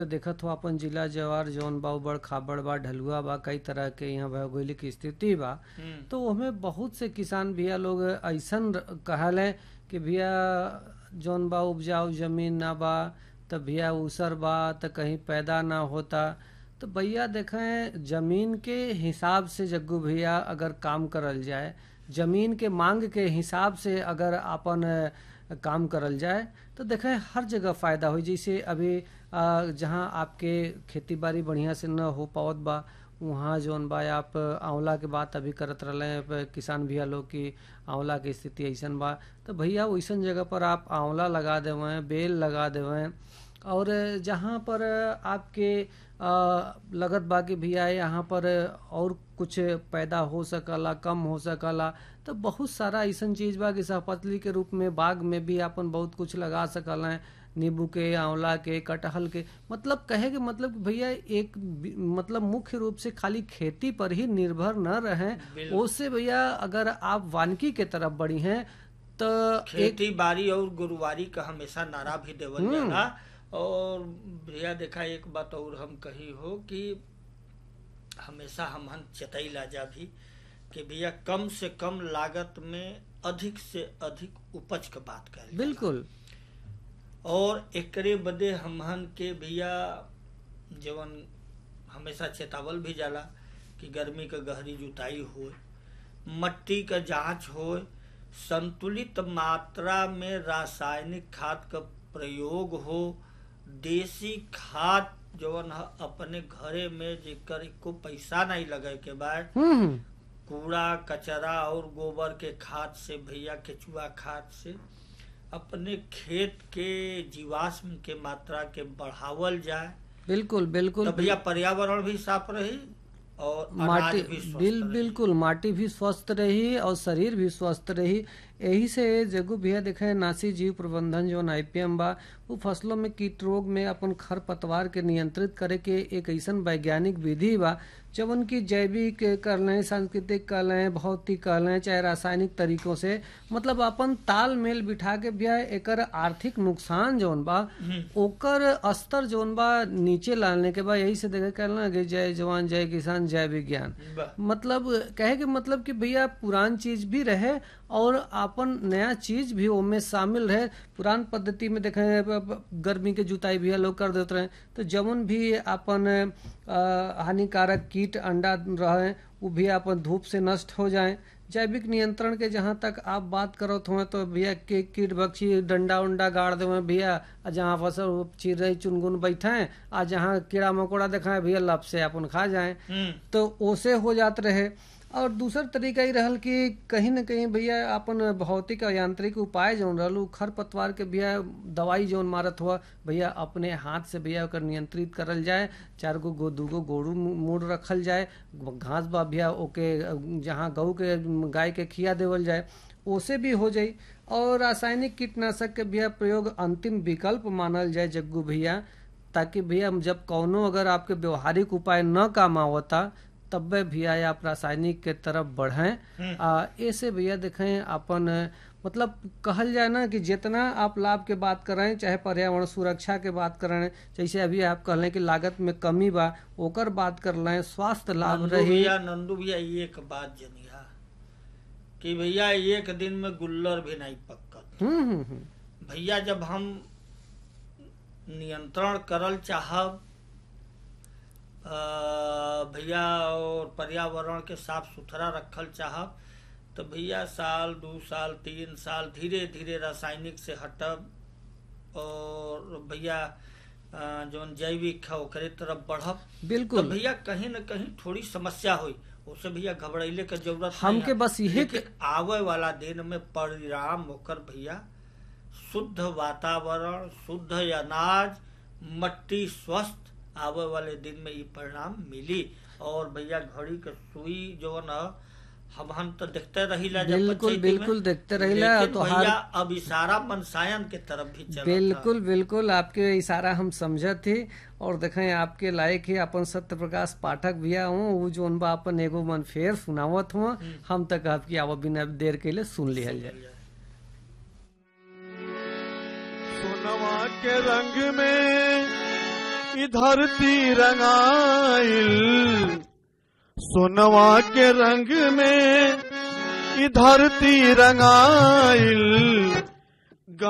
देखत हो अपन जिला जवार जौन बा उ बड़ खाबड़ बा ढलुआ बा कई तरह के यहाँ भौगोलिक स्थिति बा हम्म, तो ओमे बहुत से किसान भैया लोग ऐसन र- कहले कि भैया जौन बा उपजाऊ जमीन ना बा त भैया ऊसर बा त कहीं पैदा ना होता तो भैया देखें जमीन के हिसाब से जग्गू भैया अगर काम करल जाए जमीन के मांग के हिसाब से अगर अपन अ, काम करल जाए तो देखें हर जगह फायदा हो जैसे अभी अ, जहाँ आपके खेती बाड़ी बढ़िया से न हो पावत बा वहाँ जौन बा आप आंवला के बात अभी करत रहले हैं, प- किसान भैया लोग की आंवला के स्थिति ऐसन बा तो भैया वैसन जगह पर आप आंवला लगा देवें बेल लगा देवें और जहाँ पर आपके अ, लगत बा कि भैया यहाँ पर और कुछ पैदा हो सकला कम हो सकला तो बहुत सारा ऐसन चीज बा कि सहपतली के रूप में बाग में भी अपन बहुत कुछ लगा सकल हैं नींबू के आंवला के कटहल के मतलब कहे के मतलब कि भैया एक बि- मतलब मुख्य रूप से खाली खेती पर ही निर्भर न रहें बिल्कुल। उससे भैया अगर आप वानिकी के तरफ बढ़ी हैं तो एक खेती बाड़ी और गुरुवारी का हमेशा नारा भी देवल जाला और भैया देखा एक बात और हम कही हो कि हमेशा हमहन चतैला जा भी कि भैया कम से कम लागत में अधिक से अधिक उपज के बात करें बिल्कुल और एकरे बदे हमहन के भैया जवन हमेशा चेतावल भी जाला कि गर्मी के गहरी जुताई होए मट्टी का जांच होए संतुलित मात्रा में रासायनिक खाद का प्रयोग हो देसी खाद जवन ह अपने घरे में जेकर को पैसा नहीं लगे के बाद हम्म हम्म, कूड़ा कचरा और गोबर के खाद से भैया केचुआ खाद से अपने खेत के जीवाश्म के मात्रा के बढ़ावल जाए बिल्कुल बिल्कुल तो भैया पर्यावरण भी साफ रही और माटी अनाज भी स्वस्थ बिल रही। बिल्कुल माटी भी स्वस्थ रही और शरीर भी स्वस्थ रही यही से जगू भैया देखे नासी जीव प्रबंधन जो आईपीएम बा वो फसलों में कीट रोग में अपन खर पतवार के नियंत्रित करे के एक ऐसन वैज्ञानिक विधि बा जब उनकी जैविक कर लें सांस्कृतिक कर लें भौतिक कर लें चाहे रासायनिक तरीकों से मतलब अपन तालमेल बिठा के भैया एकर आर्थिक नुकसान जौन बा ओकर स्तर जौन बा नीचे लाने के बाद यही से देखे कहना कि जय जवान जय किसान जय विज्ञान बा- मतलब कहे के मतलब कि भैया पुरान चीज भी रहे और अपन नया चीज भी ओमे शामिल रहे पुरान पद्धति में देखे ब- ब- गर्मी के जुताई भैया लोग कर देते रहे तो जवन भी अपन अ, हानिकारक कीट अंडा रहे वो भी अपन धूप से नष्ट हो जाए जैविक नियंत्रण के जहाँ तक आप बात करत हुए तो भैया के कीट बक्षी डंडा उंडा गाड़ दे भैया आ जहाँ फसल चिड़ई चुनगुन बैठे आ जहाँ कीड़ा मकोड़ा देखाए भैया लब से अपन खा जाए हम्म तो ओसे हो जात रहे और दूसर तरीका ही रहल कि कहीं न कहीं भैया अपन भौतिक और यांत्रिक उपाय जौन रहल उ खर पतवार के भैया दवाई जौन मारत हुआ भैया अपने हाथ से भैया ओकर नियंत्रित करल जाए चार गो गो दूगो गोरू मोड़ रखल जाए घास बा भैया ओके जहाँ गऊ के गाय के खिया देवल जाए ओसे भी हो जाई और रासायनिक कीटनाशक के भैया प्रयोग अंतिम विकल्प मानल जाए जग्गू भैया ताकि भैया जब कौनो अगर आपके व्यवहारिक उपाय न काम आवता तब्बे भैया आप रासायनिक के तरफ बढ़ें आ ऐसे भैया देखें अपन मतलब कहल जाए ना कि जितना आप लाभ के बात करें चाहे पर्यावरण सुरक्षा के बात करें जैसे अभी आप कहलें कि लागत में कमी बा ओकर बात कर लें स्वास्थ्य लाभ नंदू रही भैया नंदू भैया एक बात जनिया कि भैया एक दिन में गुल्लर भी नहीं पकत हम्म हम्म हम्म भैया जब हम नियंत्रण करल चाहब अ, भैया और पर्यावरण के साफ सुथरा रखल चाहब तो भैया साल दू साल तीन साल धीरे धीरे रासायनिक से हटब और भैया अ, जौन जैविक है ओकरे तरफ बढ़ब तो बिल्कुल भैया कहीं न कहीं थोड़ी समस्या हुई उससे भैया घबराइले के जरूरत नहीं हमके है। बस इहे लेकिन आवे वाला दिन में परिणाम होकर भैया शुद्ध वातावरण शुद्ध अनाज मट्टी स्वस्थ आवे वाले दिन में ये परिणाम मिली और भैया घड़ी के सुई जो न हम हम तो देखते रहिला जब बिल्कुल, पंचायती में। बिल्कुल देखते रहिला, लेकिन तो भैया हर- अब इशारा मनसायन के तरफ भी चल बिल्कुल बिल्कुल आपके इशारा हम समझत थी और देखें आपके लायक ही अपन सत्य प्रकाश पाठक भैया हूँ वो जो बा अपन एगो मन फेर सुनावत हुआ हम तक आपकी आवा बिना देर के लिए सुन लिहल जाए सोनवा के रंग में ई धरती रंगाइल सोनवा के रंग में ई धरती रंगाइल